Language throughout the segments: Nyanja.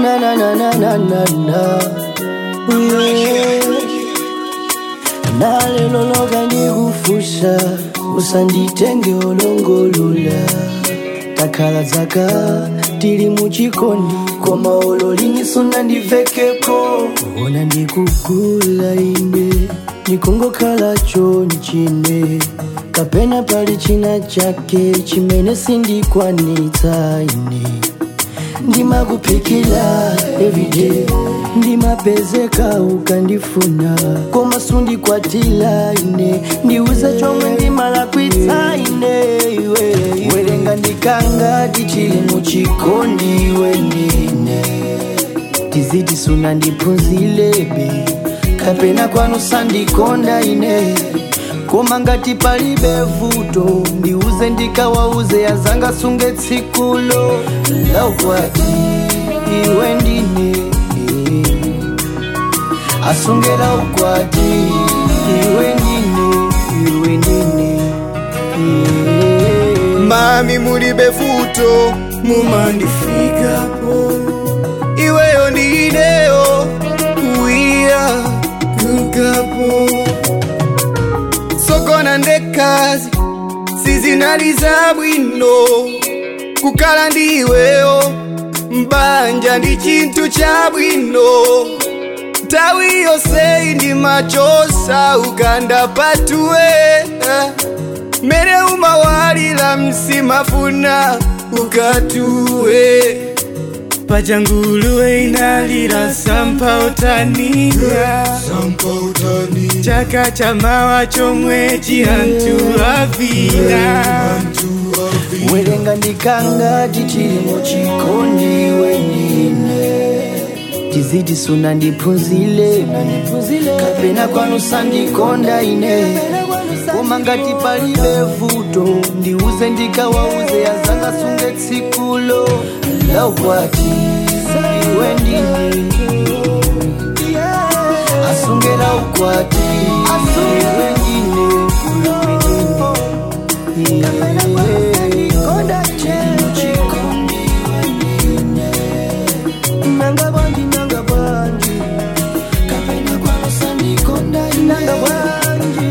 na na na na na na na yeah. na lelo loka ndikufusa usanditenge olongolola takhala zaka tili muchikondi koma olo linisuna ndivekeko ona ndikugula ine nikungokhala chonchine kapena pali china chake chimene sindikwanitsa ine ndimakuphikila everyday ndimapezeka ukandifuna koma sundikwatila ine ndiuze chomwe ndimalakwitsa ine iwe werenga ndikanga tichili muchikondi iwe ndine tiziti suna ndiphunzilebe kapena kwanu sandikonda ine koma ngati palibe vuto ndiuze ndikawauze yazanga sunge tsikulo laukwati iwe ndine asungela ukwati iwe ndine iwe ndine mami mulibe vuto mumandifikapo iweyo ndineyo kuiya kukapo sokona ndekazi sizinaliza bwino kukala ndiweyo mbanja ndi chinthu cha bwino nthawi yonse ndi machosa ukanda patuwe mere umawalira msimafuna ukatuwe pachanguluwe inalira sampautania chaka cha mawa chomwe chihantu avina werenga ndikanga tichili muchikondi iwe ndine tiziti suna ndiphunzile kapena kwanu sandikonda ine koma ngati palibe vuto ndiuze ndikawauze yazanga sunge tsikulo laukwati iwe ndine asungela ukwati iwe ndine nanga bwanji nanga bwanji kapena kwano sandikonda nanga bwanji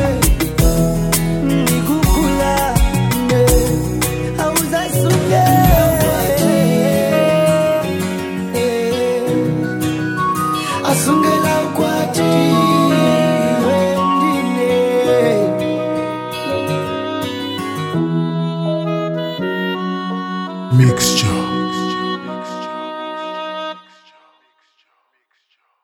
ndikukula ne auzasunge asungela ukwati wendine Mixture.